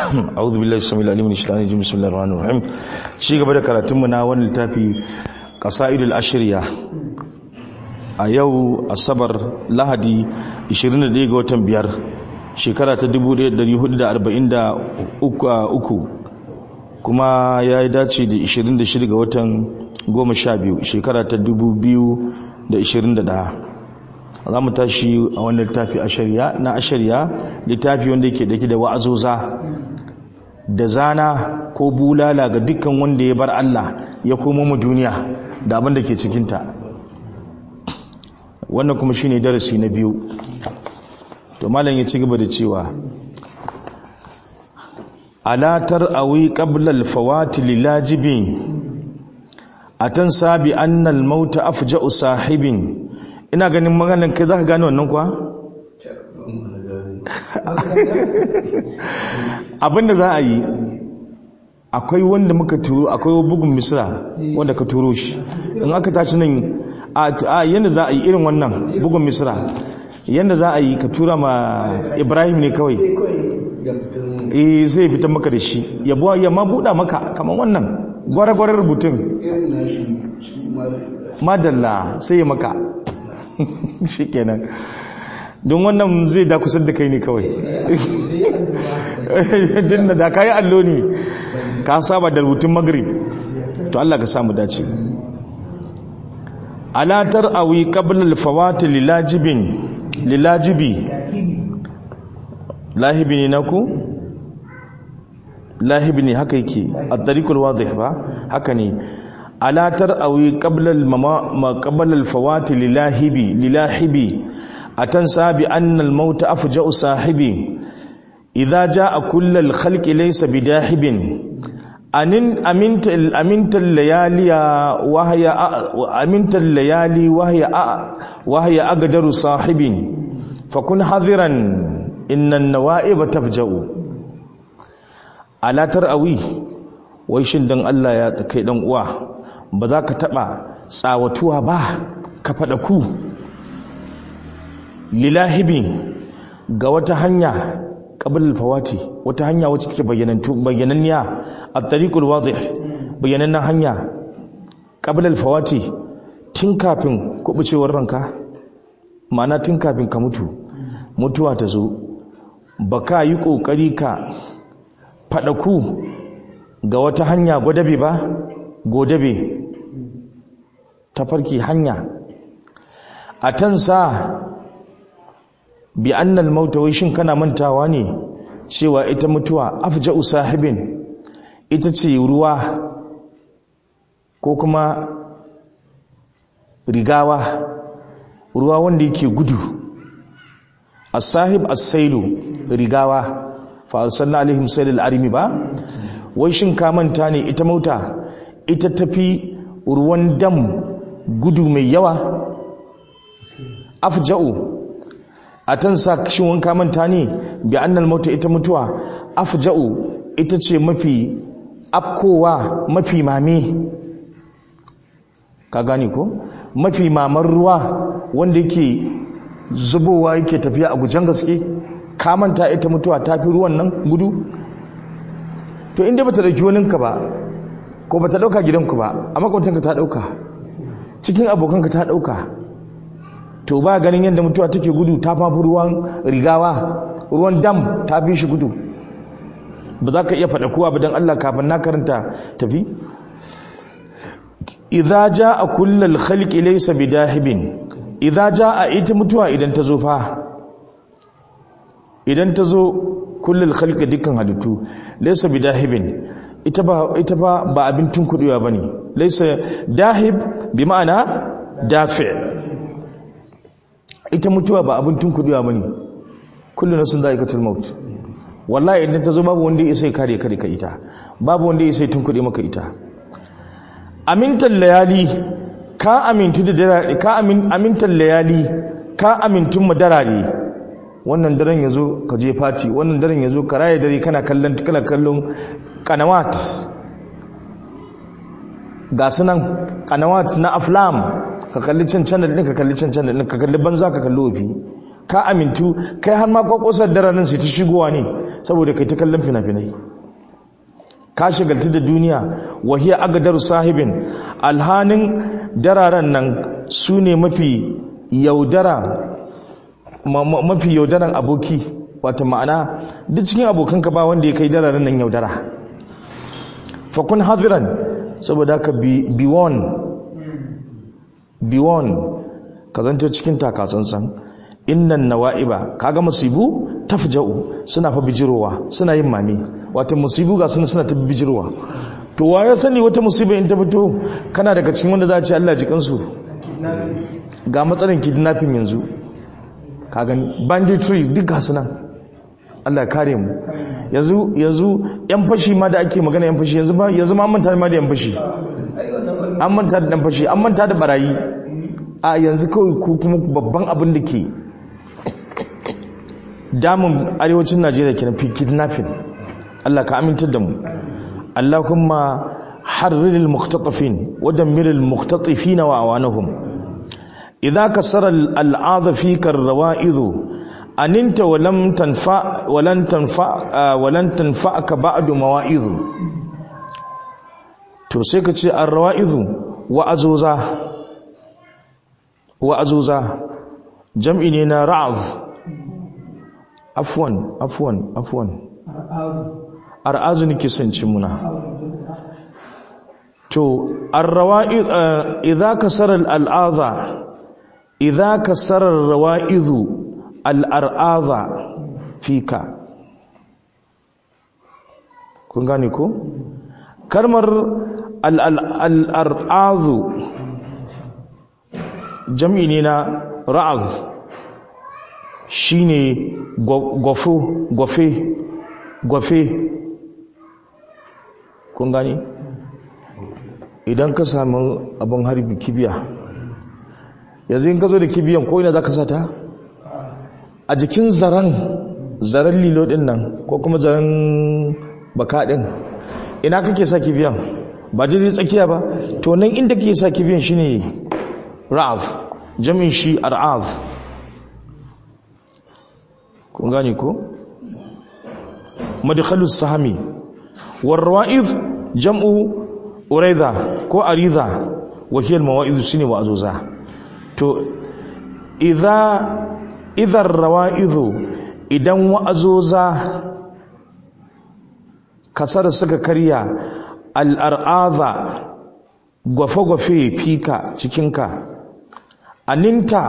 أعوذ بالله السميع العليم من الشيطان الرجيم بسم الله الرحمن الرحيم شي gaba da karatun mu na wannan littafi qasaidul ashriya a yau asabar lahadi 21 ga watan biyar shekara ta 1443 kuma ya yi dace da 26 ga watan 12 shekara ta 2021 za mu tashi a wannan littafi ashariya na ashariya littafi wanda yake dake da wa'azoza da zana ko bulala ga dukkan wanda ya bar Allah ya komo mu duniya da abin da ke cikinta wannan kuma shine darasi na biyu to malam ya ci gaba da cewa alatar awi qabla al-fawati lilajibin atan sabi anna al-maut afja'u sahibin ina ganin maganin kai zaka gane wannan kuwa abinda za a yi akwai wanda muka turo akwai bugun misra wanda ka turo shi in aka tashi nan a yadda za a yi irin wannan bugun misra yadda za a yi ka tura ma ibrahim ne kawai eh zai fitar maka da shi ya ma buɗa maka kamar wannan gwara-gwarar rubutun madalla sai ya maka shi kenan don wannan zai da kusan da kai ne kawai dinna da kayi allo ne ka saba da rubutun magrib to Allah ka samu dace alatar awi qabla al-fawati lilajibin lilajibi lahibi ne naku lahibi ne haka yake at-tariqul wadih ba haka ne alatar awi qabla al-qabla al-fawati lilahibi lilahibi atansa bi anna al-maut afja'u sahibi idza jaa kullu al-khalqi laysa bidahibin anin aminta aminta layaliya wahya aminta layali wahya wahya agdaru sahibin fakun hadiran inna an-nawa'ib tafja'u alatar awi wai shin dan Allah ya kai dan uwa ba za ka taba tsawatuwa ba ka fada ku lilahibi ga wata hanya qabl fawati wata hanya wacce take bayyanantu bayyananniya at-tariqul wadih bayyanannan hanya qabl fawati tun kafin kubucewar ranka ma'ana tun kafin ka mutu mutuwa ta zo baka yi kokari ka fadaku ga wata hanya godabe ba godabe tafarki hanya atansa bi annal mauta wai shin kana mantawa ne cewa ita mutuwa afja'u sahibin ita ce ruwa ko kuma rigawa ruwa wanda yake gudu as-sahib as-sailu rigawa fa arsalna alaihim sailal arimi ba wai shin ka manta ne ita mauta ita tafi ruwan dam gudu mai yawa afja'u a tan sa shin wanka manta ne bi annal mauta ita mutuwa afja'u ita ce mafi afkowa mafi mame ka gane ko mafi mamar ruwa wanda yake zubowa yake tafiya a gujen gaske ka manta ita mutuwa ta fi ruwan nan gudu to inda bata dauki waninka ba ko bata dauka gidanku ba a makwantanka ta dauka cikin abokanka ta dauka to ba ganin yadda mutuwa take gudu ta fafi ruwan rigawa ruwan dam ta fi shi gudu ba za ka iya faɗa kowa ba don Allah kafin na karanta tafi idza jaa kullal khalqi laysa bidahibin idza jaa ita mutuwa idan ta zo fa idan ta zo kullal khalqi dukkan halittu laysa bidahibin ita ba ita ba ba abin tunkudewa bane laysa dahib bi ma'ana dafi' ita mutuwa ba abin tunkudewa bane kullu nafsin dha'iqatul maut wallahi idan ta zo babu wanda ya sai kare kare ka ita babu wanda ya sai tunkude maka ita amintal layali ka amintu da darare ka amin amintal layali ka amintun madarare wannan daren yazo ka je fati wannan daren yazo ka raye dare kana kallon kana kallon kanawat ga sunan kanawat na aflam ka kalli can channel din ka kalli can channel din ka kalli banza ka kalli wofi ka amintu kai har ma kwakwasar daranin sai ta shigowa ne saboda kai ta kallon fina-finai ka shigaltu da duniya wahiya agadaru sahibin alhanin dararen nan su ne mafi yaudara mafi yaudaran aboki wata ma'ana duk cikin abokanka ba wanda ya kai dararen nan yaudara fakun hadiran saboda ka bi won bi won ka zanto cikin takasansan innan nawa'iba kaga musibu tafja'u suna fa bijirowa suna yin mami wato musibu ga suna suna ta bijirowa to wa ya sani wata musiba in ta fito kana daga cikin wanda za a ce Allah ji kansu ga matsalar kidnapping yanzu ka gani banditry duk ga nan Allah ya kare mu yanzu yanzu yan fashi ma da ake magana yan fashi yanzu ba yanzu ma an manta ma da yan fashi an manta da yan fashi an manta da barayi a yanzu kawai ku kuma babban abin da ke damun arewacin najeriya ke na fi kidnapping allah ka amintar da mu allah kuma harriril muktatafin wadammiril muktatafina wa awanahum idza kasara al'adha fika ar-rawa'idhu aninta walam tanfa walan tanfa walan tanfa'aka ba'du mawa'idhu to sai ka ce ar-rawa'idhu wa azuza wa azuza jam'i ne na ra'az afwan afwan afwan ar'azu nake son ci muna to ar-rawa'id idza kasara al-al'adha idza kasara ar-rawa'idhu al-ar'adha fika kun gane ko kalmar al-ar'adhu jam'i ne na ra'az shine gwafo gwafe gwafe kun gani idan ka samu abin harbi kibiya yanzu in ka zo da kibiyan ko ina za ka sata a jikin zaren zaren lilo din nan ko kuma zaren baka din ina kake sa kibiyan ba daidai tsakiya ba to nan inda kake sa kibiyan shine ra'af jamin shi ar'af kun gane ko madkhalus sahmi warwa'iz jam'u uraiza ko ariza wa hiya almawa'iz shine wa'azuza to idza idza arwa'iz idan wa'azuza kasar suka karya al'ar'aza gwafe-gwafe fika cikinka aninta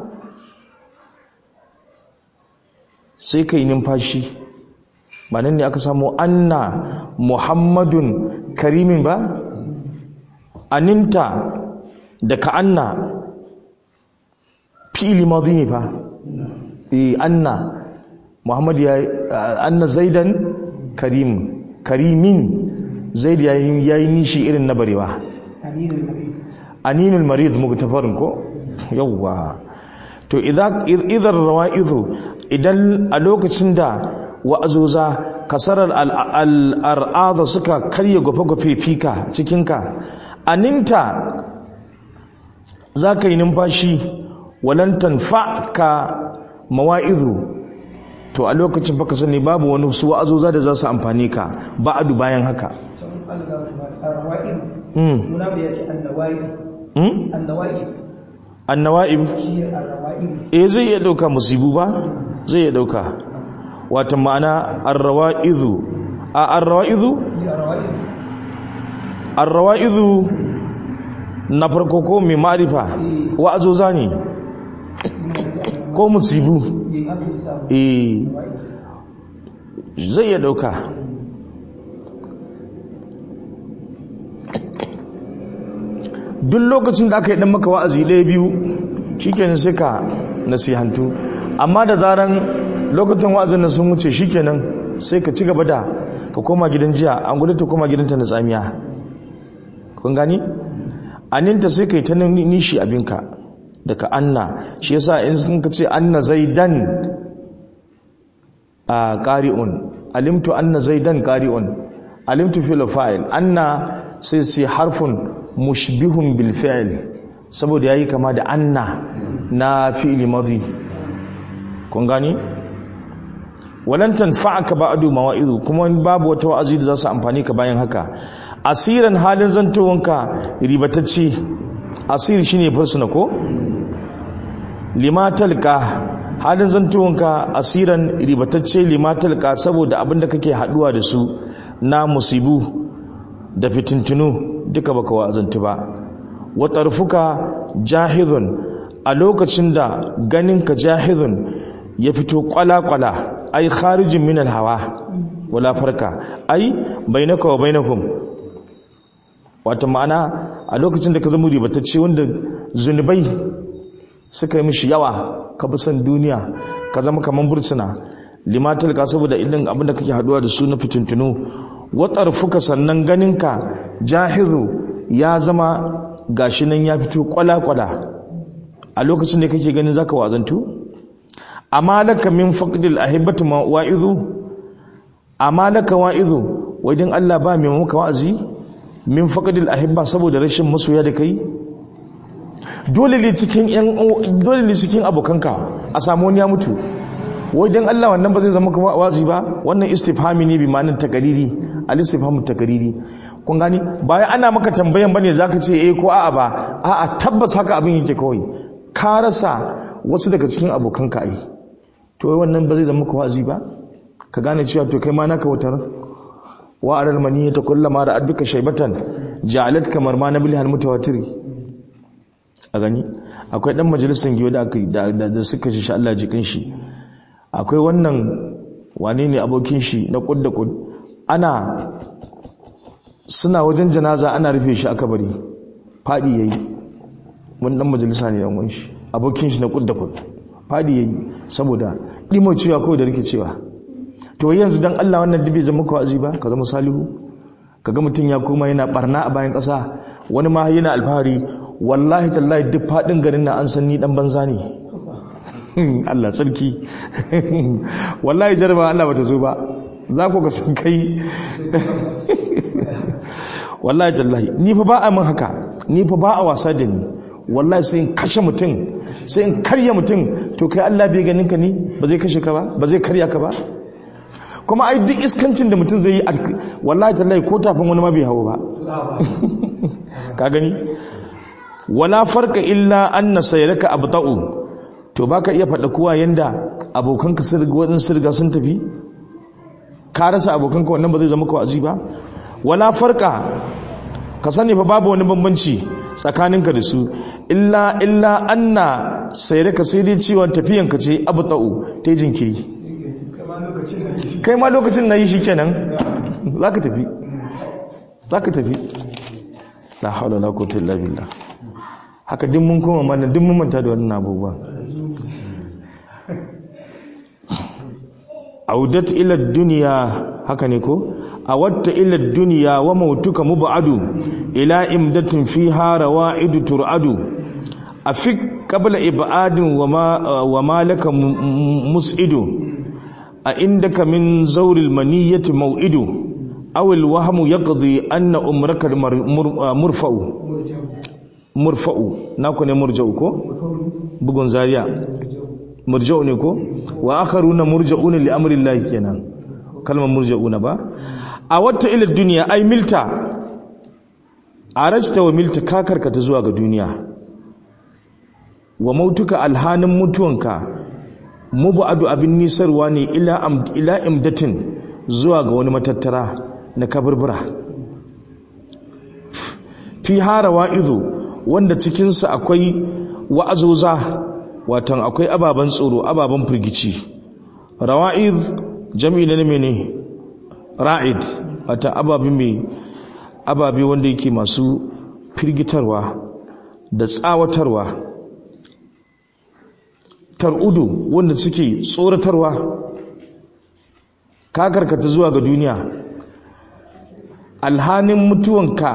sai ka yi numfashi ba nan ne aka samu anna muhammadun karimin ba aninta da ka anna fi'ili mazi ne fa e anna muhammad ya anna zaidan karim karimin zaid ya yi nishi irin na barewa aninul marid mugtafarin ko yawwa to idan rawa'izu idan a lokacin da wa'azoza kasarar al'ar'ada suka karye gwafe-gwafe fika cikinka aninta za ka yi numfashi walantan ka mawa'izu to a lokacin baka sani babu wani su wa'azoza da za su amfani ka ba'adu bayan haka annawa'ib eh zai iya dauka musibu ba zai iya dauka wata ma'ana arrawa'izu a arrawa'izu arrawa'izu na farko ko mai ma'arifa wa'azoza ne ko musibu eh zai iya dauka duk lokacin da aka yi dan maka wa'azi ɗaya biyu shikenan sai ka nasihantu amma da zaran lokacin wa'azin nan sun wuce shikenan sai ka ci gaba da ka koma gidan jiya an gudu ta koma gidanta na tsamiya kun gani aninta sai ka yi ta nishi abinka daga anna shi yasa in sun ka ce anna zaidan a ƙari'un alimtu anna zaidan ƙari'un alimtu fil fa'il anna sai sai harfun mushbihun bil fi'l saboda yayi kama da anna na fi'li madhi kun gani walan tanfa'aka ba'du mawa'izu kuma babu wata wa'azi da za su amfani ka bayan haka asiran halin zantowanka ribatacce asir shine fursuna ko limatalka halin zantowanka asiran ribatacce limatalka saboda abinda kake haduwa da su na musibu da fitintunu duka baka wa'azantu ba wa tarfuka jahizun a lokacin da ganinka jahizun ya fito kwala-kwala ai kharijin min hawa wala farka ai bainaka wa bainakum wata ma'ana a lokacin da ka zama ribatacce wanda zunubai suka yi mishi yawa ka bi son duniya ka zama kaman bursuna limatal ka saboda ilin abin da kake haduwa da su na fitintunu watar fuka sannan ganinka jahiru ya zama gashi nan ya fito kwala-kwala a lokacin da kake ganin zaka wazantu amma laka min faqdil ahibati wa'izu amma laka wa'izu wajen Allah ba mai maka wa'azi min faqdil ahibba saboda rashin masoya da kai dole ne cikin yan dole ne cikin abokanka a samu wani ya mutu wajen Allah wannan ba zai zama kuma wa'azi ba wannan istifhami ne bi ma'anar takariri al istifhamu takariri kun gani bayan ana maka tambayan bane zaka ce eh ko a'a ba a'a tabbas haka abin yake kawai ka rasa wasu daga cikin abokanka ai to wannan ba zai zama ka wazi ba ka gane cewa to kai ma naka wutar wa aral maniyata kullama da adduka shaybatan ja'alat kamar ma nabil hal mutawatir a gani akwai dan majalisin giyo da aka da, da suka shi Allah jikin shi akwai wannan wane ne abokin shi na kud da kud ana suna wajen janaza ana rufe shi aka bari fadi yayi wani dan majalisa ne dan shi abokin shi na kud da kud fadi yayi saboda dimo cewa kawai da rikicewa to yanzu dan Allah wannan dubi zama ka wazi ba ka zama salihu kaga mutun ya koma yana barna a bayan kasa wani ma yana alfahari wallahi tallahi duk fadin garin na an san ni dan banza ne Allah sarki wallahi jarba Allah bata zo ba za ku ga san kai wallahi tallahi ni fa ba a min haka ni fa ba a wasa da ni wallahi sai in kashe mutum sai in karya mutum to kai Allah bai ganin ka ni ba zai kashe ka ba ba zai karya ka ba kuma ai duk iskancin da mutum zai yi wallahi tallahi ko tafin wani ma bai hawo ba ka gani wala farka illa anna sayraka abta'u to baka iya faɗa kowa yanda abokanka sun riga wadin sun riga sun tafi ka rasa abokanka wannan ba zai zama ka wa'azi ba wala farka ka sani fa babu wani bambanci tsakaninka da su illa illa anna sayraka sai dai ciwon tafiyanka ce abta'u ta jinkiri kai ma lokacin na yi shi kenan za ka tafi za ka tafi la haula la quwwata illa billah haka din mun koma mana din mun manta da wannan abubuwa audat ila dunya haka ne ko awatta ila dunya wa mautuka mubadu ila imdatin fiha rawaidu turadu afik qabla ibadin wa ma wa malaka mus'idu أئندك من زور المنية موئد أو الوهم يقضي أن أمرك مرفع مرفع ناكو مرجع كو بغن زاريا مرجع نكو وآخرون مرجعون لأمر الله كنا كلمة مرجعون با أودت إلى الدنيا أي ملتا عرجت وملت كاكر كتزواغ الدنيا وموتك الهان متوانك mubu'adu abin nisarwa ne ila imdatin zuwa ga wani matattara na kaburbura fi hara wa'izu wanda cikinsa akwai wa'azoza watan akwai ababen tsoro ababen firgici rawa'iz jami'i na mene ra'id wata ababe mai ababe wanda yake masu firgitarwa da tsawatarwa tar'udu wanda suke tsoratarwa ka karkata zuwa ga duniya alhanin mutuwanka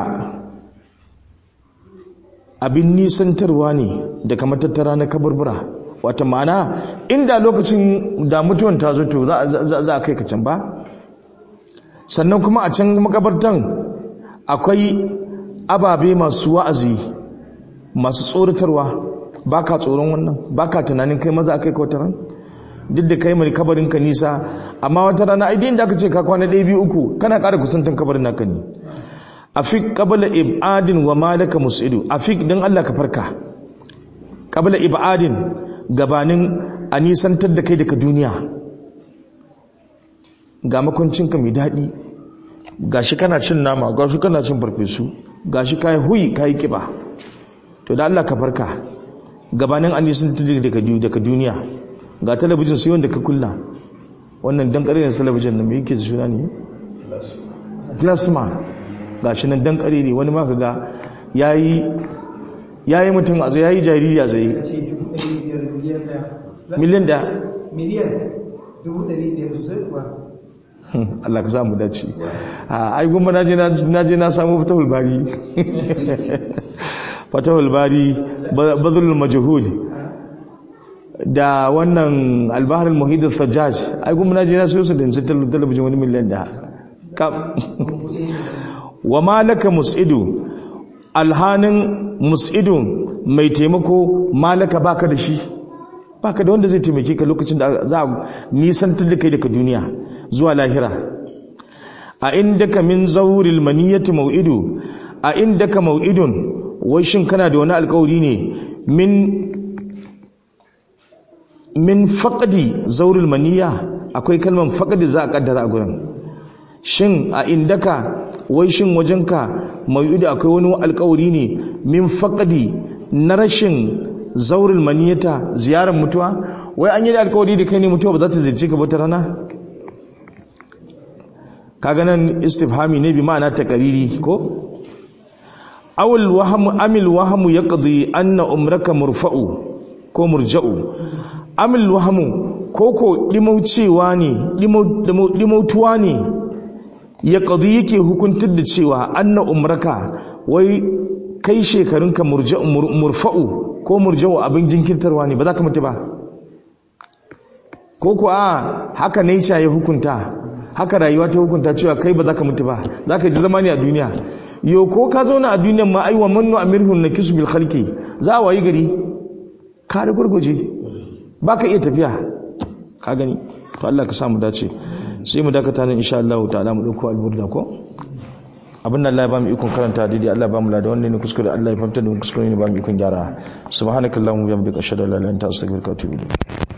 abin nisantarwa ne daga matattara na kabarbura wata ma'ana inda lokacin da mutuwan ta zo to za a kai ka can ba sannan kuma a can makabartan akwai ababe masu wa'azi masu tsoratarwa ba ka tsoron wannan ba ka tunanin kai maza a kai kautaran duk da kai mai kabarin ka nisa amma wata rana ai inda aka ce ka kwana ɗaya biyu uku kana ƙara kusantan kabarin naka ne afik qabla ibadin wa malaka musidu afik dan Allah ka farka qabla ibadin gabanin a nisantar da kai daga duniya ga makoncinka mai daɗi gashi kana cin nama gashi kana cin farfesu gashi kai huyi kai kiba to da Allah ka farka gabanin an nisantar daga duniya ga talabijin sai wanda ka kulla wannan dan ƙarƙarin talabijin da mai yake da suna ne plasma ga shi nan dan ƙare ne wani maka ga ya yi mutum a zai ya yi jariri a zai miliyan da miliyan dubu ɗari biyar sosai kuwa Allah ka samu dace a ai gumma na je na samu fatahul bari fatahul bari bazulul majhud da wannan albaharul muhid al-sajjaj ai gumma na je na sayo su da talabijin wani miliyan da wa malaka mus'idu alhanin mus'idu mai taimako malaka baka da shi baka da wanda zai taimake ka lokacin da za a nisantar da kai daga duniya zuwa lahira a indaka min zawril maniyati mau'idu a indaka mau'idun wai shin kana da wani alkawari ne min min faqdi zawril maniya akwai kalmar faqdi za a kaddara a gurin shin a indaka wai shin wajenka mau'idu akwai wani alkawari ne min faqdi na rashin zaurin maniyata ziyarar mutuwa wai an yi da alkawari da kai ne mutuwa ba za ta zirce ka bata rana kaga nan istifhami ne bi ma'ana taqariri ko awul wahmu amil wahmu yaqdi anna umraka murfa'u ko murja'u amil wahmu ko ko limaucewa ne limautuwa ne yaqdi yake hukuntar da cewa anna umraka wai kai shekarunka murfa'u ko murja'u abin jinkirtarwa ne ba za ka mutu ba ko kuwa haka nature ya hukunta haka rayuwa ta hukunta cewa kai ba za ka mutu ba za ka ji zama ne a duniya yau ko ka zauna a duniyan ma aiwa mannu amirhun na kisu bil khalqi za a wayi gari ka da gurguje ba ka iya tafiya ka gani to Allah ka samu dace sai mu dakata nan insha Allah ta'ala mu dauko alburda ko abin da Allah ya ba mu ikon karanta daidai Allah ya ba mu lada wannan ne kuskure Allah ya fahimta da kuskure ne ba mu ikon gyara subhanakallahumma wa bihamdika ashhadu an la ilaha illa anta astaghfiruka wa atubu ilayk